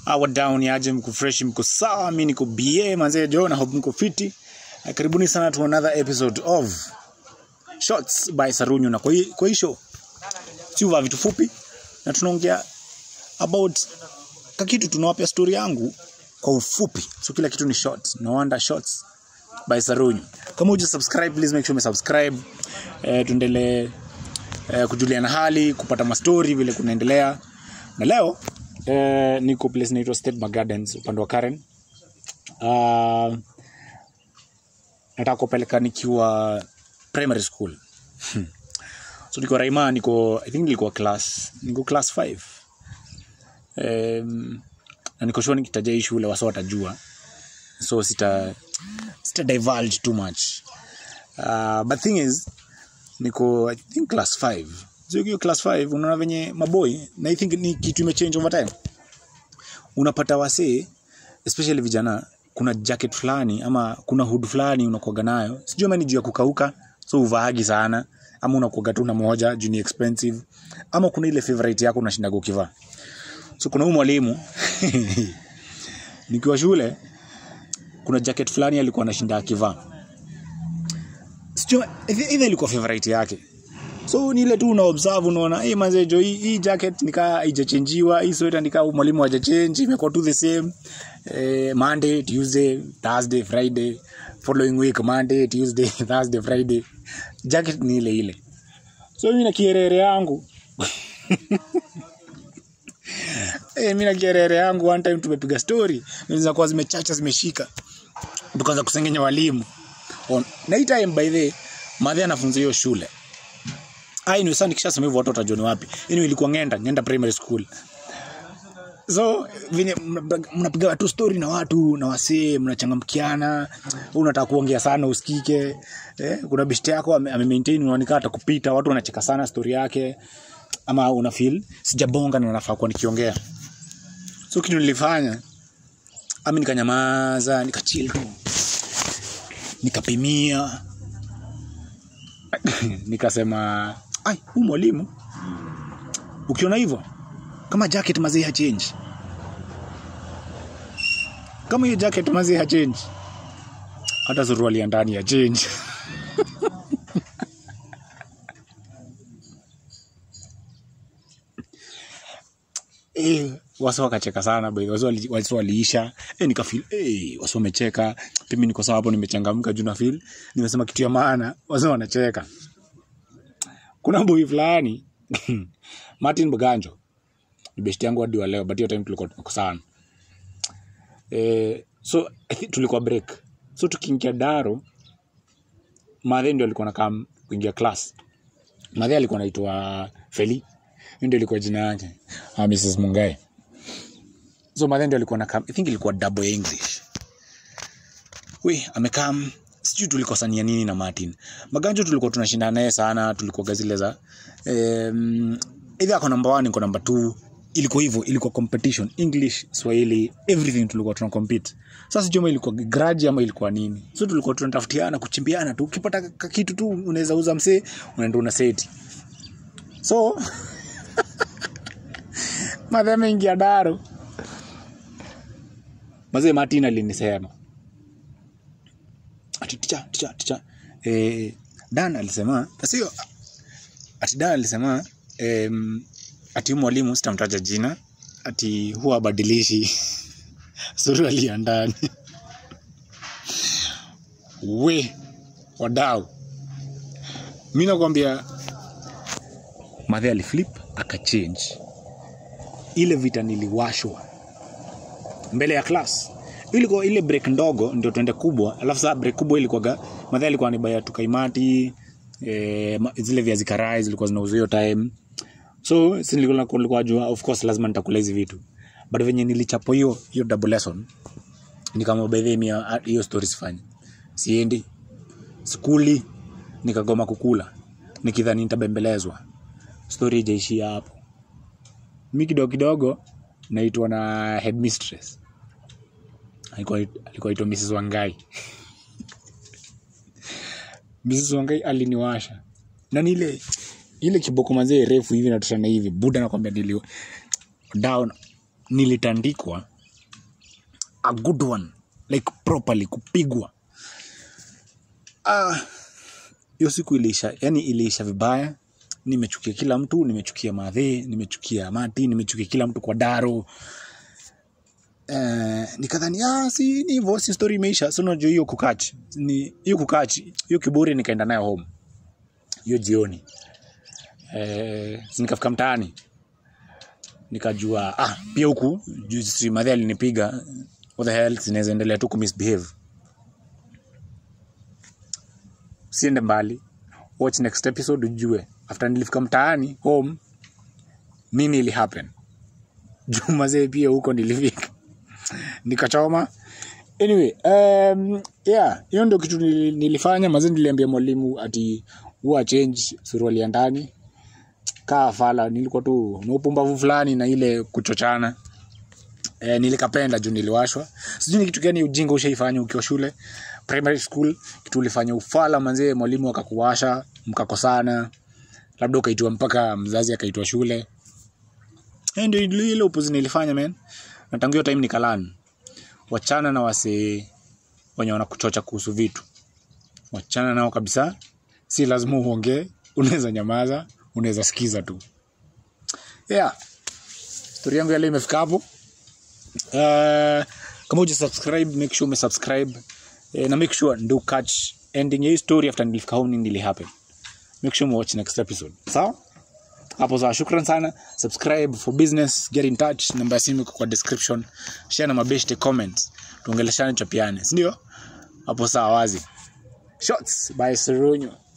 awa down yaje mko fresh mko sawa mi niko ba manzee jo na hope mko fiti Eh, karibuni sana to another episode of shots by sarunyu na kwa hii kwa hii show si uva vitu fupi na tunaongea about kakitu tunawapea story yangu kwa ufupi so kila kitu ni short no wonder shots by sarunyu kama uja subscribe please make sure umesubscribe eh, tuendelee eh, kujuliana hali kupata mastori vile kunaendelea na leo eh, niko place inaitwa state Park gardens upande wa karen uh, nataka kupeleka nikiwa primary school so niko raima niko i think nilikuwa class niko class 5 um, na niko sure nikitaja hii shule wasa watajua so sita sita divulge too much uh, but thing is niko i think class 5 so hiyo class 5 unaona venye maboy na i think ni kitu imechange over time unapata wasee especially vijana kuna jacket fulani ama kuna hood fulani unakuaga nayo sijui ama ni juu ya kukauka so uvaagi sana ama unakuaga tu na moja juu ni expensive ama kuna ile favorite yako unashindaga ukivaa so kuna huyu mwalimu nikiwa shule kuna jacket fulani alikuwa anashinda akivaa sijui either ilikuwa favorite yake so ni ile tu una observe unaona hey, manze jo hii, hii jacket nikaa haijachenjiwa hii sweater nikaa huyu mwalimu hajachange imekuwa tu the same eh, monday tuesday thursday friday following week monday tuesday thursday friday jacket ni ile ile so mimi na kierere yangu Eh, mi na kierere yangu one time tumepiga story naweza kuwa zimechacha zimeshika tukaanza kusengenya walimu On- na hii time by the way, madhe anafunza hiyo shule ai ni sana nikishasema hivyo watu watajua ni wapi anyway ilikuwa ngenda ngenda primary school so venye mna- mnapiga tu story na watu na wasee mnachangamkiana wewe unataka kuongea sana usikike eh, kuna bishti yako ame, ame maintain unaonekana atakupita watu wanacheka sana story yake ama una feel sijabonga na nafaa kuwa nikiongea so kitu nilifanya ami nikanyamaza nikachil tu nikapimia nikasema ai huu mwalimu ukiona hivyo kama jacket mazee hachange kama hiyo jacket mazee hachange hata suruali ya ndani ya change Eh, wasi wakacheka sana by the way. Wasi wali- wasi waliisha eh, nikafil eh, wasi wamecheka pimi niko sawa hapo nimechangamka juu na feel nimesema kitu ya maana wasi wanacheka kuna boy fulani martin baganjo ni best yangu hadi wa leo but hiyo time tulikuwa tuko sana eh, so I think tulikuwa break so tukiingia daro madhe ndio alikuwa nakam kuingia class madhe alikuwa naitwa feli hiyo ndio ilikuwa jina yake ah, mrs mungai so madhe ndio alikuwa nakam i think ilikuwa double english we amekam sijui tulikosania nini na martin maganjo tulikuwa tunashindana naye sana tulikuwa zile za um, either ako namba one niko namba two ilikuwa hivyo ilikuwa competition english swahili everything tulikuwa tuna compete sasa sijui ama ilikuwa grudge ama ilikuwa nini so tulikuwa tunatafutiana kuchimbiana tu ukipata ka- kitu tu unaweza uza msee unaenda una seti so madhe ameingia daro mazee martin alinisema ati ticha ticha ticha eh, dan alisema sio ati dan alisema em, ati huyu mwalimu sitamtaja jina ati huwa abadilishi suruali ya ndani we wadau mi nakwambia madhe aliflip akachange ile vita niliwashwa mbele ya class ilikuwa ile break ndogo ndio tuende kubwa alafu saa break kubwa ilikuwaga madhe alikuwa anibaya tukaimati eh, ma- zile viazi karai zilikuwa zinauzwa hiyo time so si nilikuwa nilikuwa jua of course lazima nitakula hizi vitu but venye nilichapo hiyo hiyo double lesson nikama by the way, mia- a- hiyo story sifanyi siendi skuli nikagoma kukula nikidhani nitabembelezwa story ijaishia hapo mi kidogo kidogo naitwa na headmistress alikuwa alikuwa aitwa mrs wangai mrs wangai aliniwasha na nile ile kiboko mazee refu hivi natoshana hivi buda nakwambia nili down nilitandikwa a good one like properly kupigwa ah hiyo siku iliisha yani iliisha vibaya nimechukia kila mtu nimechukia madhe nimechukia mati nimechukia kila mtu kwa daro eh, nikadhani ah, si ni hivyo si story imeisha so unajua hiyo kukachi ni hiyo kukachi hiyo kiburi nikaenda nayo home hiyo jioni eh, si nikafika mtaani nikajua ah, pia huku juu si madhe alinipiga what the hell zinaweza endelea tu kumisbehave siende mbali watch next episode ujue after nilifika mtaani home nini ili happen juu mazee pia huko nilifika nikachoma anyway um, yeah hiyo ndio kitu nili- nilifanya mazee niliambia mwalimu ati huwa change suruali ya ndani kaa fala nilikuwa tu na upumbavu fulani na ile kuchochana eh, nilikapenda juu niliwashwa sijui ni kitu gani ujinga ushaifanya ukiwa shule primary school kitu ulifanya ufala manzee mwalimu akakuwasha mkakosana labda ukaitwa mpaka mzazi akaitwa shule Eh, ndio ndio ile upuzi nilifanya man na tangu hiyo time nikalan wachana na wasee wenye wanakuchocha kuhusu vitu wachana nao kabisa si lazima uongee unaweza nyamaza unaweza sikiza tu yeah stori yangu ya leo imefika hapo uh, kama uja subscribe make sure umesubscribe uh, na make sure ndo catch ending ya hii story after nilifika home nini happen make sure watch next episode sawa hapo sawa shukran sana subscribe for business get in touch namba ya simu iko kwa description share na mabeshte comments tuongeleshane chapiane sindio hapo sawa wazi shots by serunyo